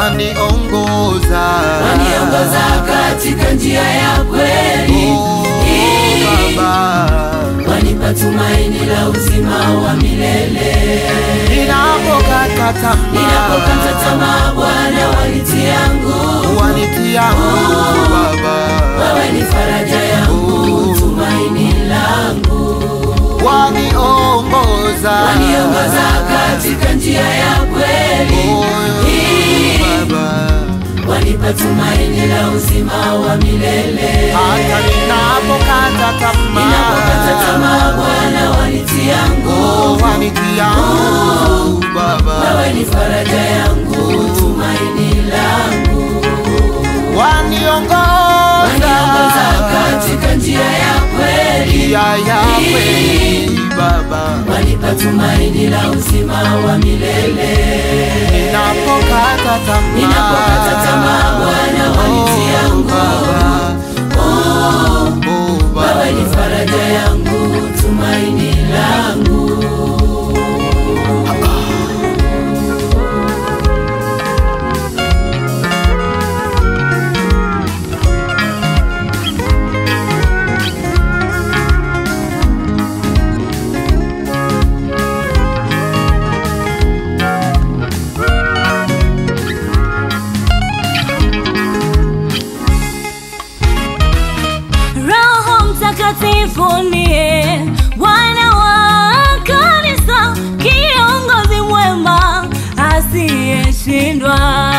waniongoza waniongoza katika njia ya kweli Oh, Baba, wanipa tumaini la uzima wa milele ninapokata tamaa ninapokata tamaa bwana wanitia nguvu wanitia nguvu Baba, wewe ni faraja yangu tumaini langu waniongoza waniongoza katika njia ya kweli Oh, Baba, wanipa tumaini la uzima wa milele hata ninapokata tamaa ninapokata tamaa bwana wanitia nguvu Oh, wanitia nguvu Baba, wewe ni faraja yangu tumaini langu waniongoza waniongoza katika njia ya kweli njia ya kweli Baba, wanipa tumaini la uzima wa milele ninapokata tamaa ninapokata tamaa bwana wanitia Oh, nguvu Baba, oh, Baba. wewe ni faraja yangu tumaini langu Roho Mtakatifu niye Bwana wa kanisa, kiongozi mwema asiyeshindwa.